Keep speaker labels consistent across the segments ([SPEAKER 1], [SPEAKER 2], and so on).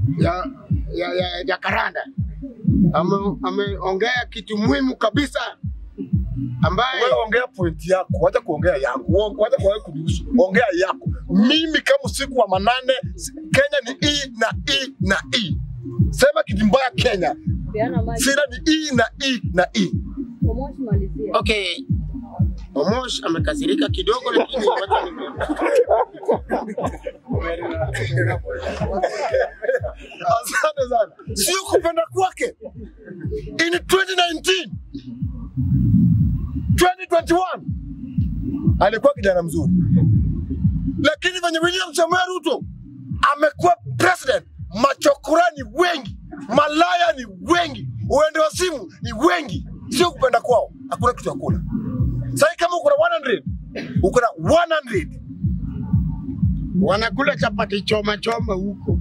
[SPEAKER 1] ya, ya, ya, ya Karanda Ame- ameongea kitu muhimu kabisa ambaye
[SPEAKER 2] Wewe ongea point yako, wacha kuongea yangu, Uo- wacha kuongea kunihusu, ongea yako. Mimi kama usiku wa manane, si- Kenya ni i na i na i. Sema kitu mbaya Kenya,
[SPEAKER 3] Peana maji.
[SPEAKER 2] sira ni i na i na i.
[SPEAKER 3] Omosh malizia.
[SPEAKER 1] okay, Omosh amekasirika kidogo, lakini wacha ni-
[SPEAKER 2] Asante sana. Sio kupenda kwake. In 2019 2021 alikuwa kijana mzuri, lakini venye William Samoei Ruto amekuwa president, machokorani wengi, malaya ni wengi, uende wa simu ni wengi, sio kupenda kwao. Hakuna kitu ya kula. Sasa kama uko na 100 uko na 100
[SPEAKER 1] wanakula chapati choma choma huko.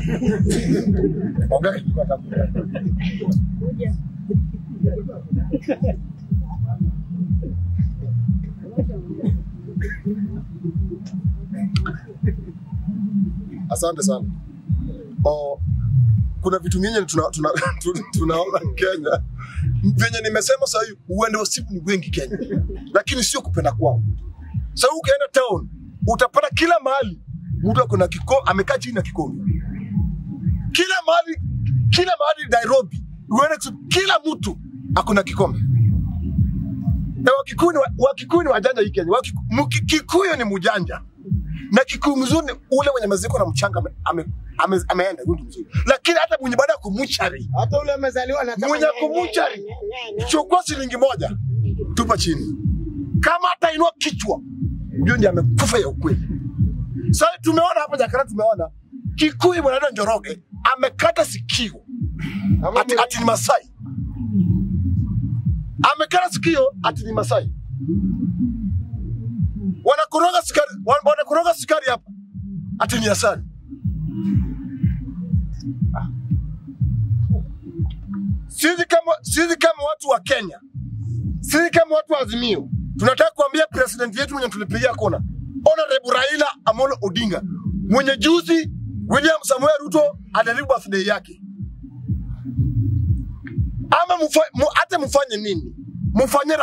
[SPEAKER 2] ongea kitu kwa tabu. Asante sana. O, kuna vitu nyinyi tuna, tuna, tuna, tunaona Kenya venye nimesema sasa hivi uende wasibu ni wengi Kenya, lakini sio kupenda kwao. Sasa ukienda town utapata kila mahali mtu ako na kiko amekaa chini na kikombe, kila mahali kila mahali Nairobi uende kusi- kila mtu ako na kikombe. Na Wakikuyu ni wa- Wakikuyu ni wajanja hii Kenya. Wakiku- Mki- Kikuyu ni mjanja na Kikuyu mzuri ni ule mwenye maziko na mchanga ame, ame, ame, ameenda huyu ndio mzuri, lakini hata mwenye baada ya kumuchari
[SPEAKER 1] Hata ule amezaliwa na
[SPEAKER 2] mwenye kumuchari chukua shilingi moja tupa chini, kama hata inua kichwa, huyo ndiye amekufa ya ukweli. Sasa tumeona hapa Jakarta, tumeona Kikuyu mwanadada Njoroge amekata sikio ati, ati ni Masai, amekata sikio ati ni Masai. Wanakoroga sukari, wan- wanakoroga sukari hapa ati ni asali. Sisi kama sisi kama watu wa Kenya, sisi kama watu wa Azimio tunataka kuambia president yetu mwenye tulipigia kona, Honorable Raila Amolo Odinga, mwenye juzi William Samuel Ruto adaribu birthday yake, ama mufa, mu, hata mufanye nini, mufanye